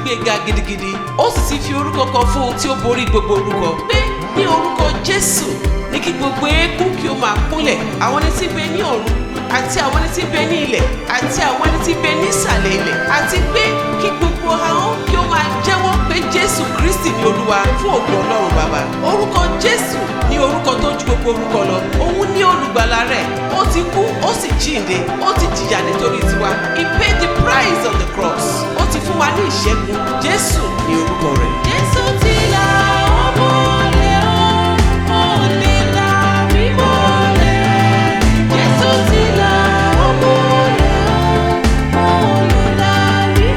gbé ga gidigidi ó sì ti fi orúkọ kan fún ohun tí ó borí gbogbo orúkọ pé ní orúkọ jésù ní kí gbogbo eékún kí ó máa kúnlẹ̀ àwọn ẹni tí ń bẹ ní ọ̀run àti àwọn ẹni tí ń bẹ ní ilẹ̀ àti àwọn ẹni tí ń bẹ ní ìsàlẹ̀ ilẹ̀ àti pé kí gbogbo ahọ́n kí ó máa jẹ́wọ́ pé jésù kristi ni olúwa fún ògo ọlọ́run bàbá orúkọ jésù ní orúkọ tó ju gbogbo orúkọ lọ òun ní olùgbàlà rẹ̀ ó ti kú ó sì jíǹde ó ti jìyà nítorí tiwa he paid the price on the cross ó ti fún wa ní ìṣẹ́gun jésù ní orúkọ rẹ̀. Jésù ti là ọmọ lé o, ó lè là mí mọ́lẹ̀. Jésù ti là ọmọ lé o, ó lè là mí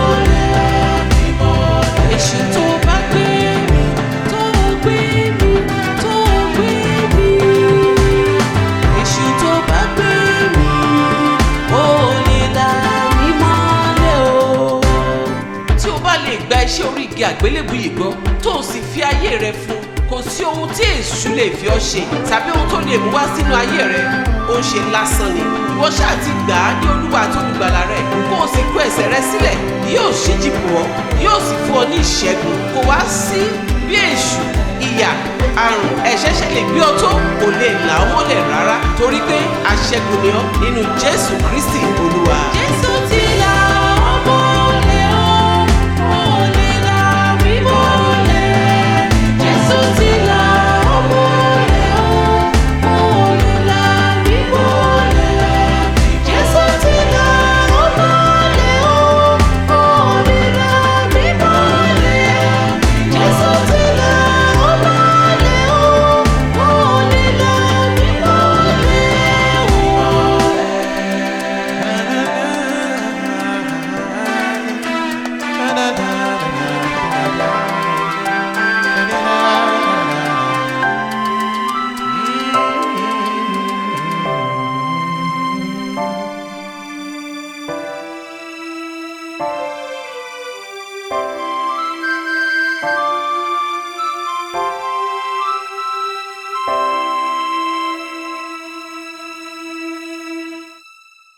mọ́lẹ̀. Èṣù tó bá gbé mi, tó gbé mi, tó gbé mi. Èṣù tó bá gbé mi, ó lè là mí mọ́lẹ̀ o. tí o bá lè gba iṣẹ́ orí igi àgbélébù yìí gbọ́ tó o sì fi ayé rẹ fún kò sí ohun tí èṣù lè fi ọ́ ṣe tàbí ohun tó lè mú wá sínú ayé rẹ ó ń ṣe lásán ni ìwọ ṣáà ti gbà á ní olúwa àti olùgbàlà rẹ kó o sì kó ẹsẹ̀ rẹ sílẹ̀ yóò ṣíjì bò ọ́ yóò sì fún ọ ní ìṣẹ́gun kò wá sí bí èṣù ìyà àrùn ẹ̀ṣẹ̀ ṣe lè gbé ọ tó kò lè là ọ́ mọ́lẹ̀ rárá torí pé aṣẹ́gun ni ọ́ nínú jésù kristi olúwa. Jésù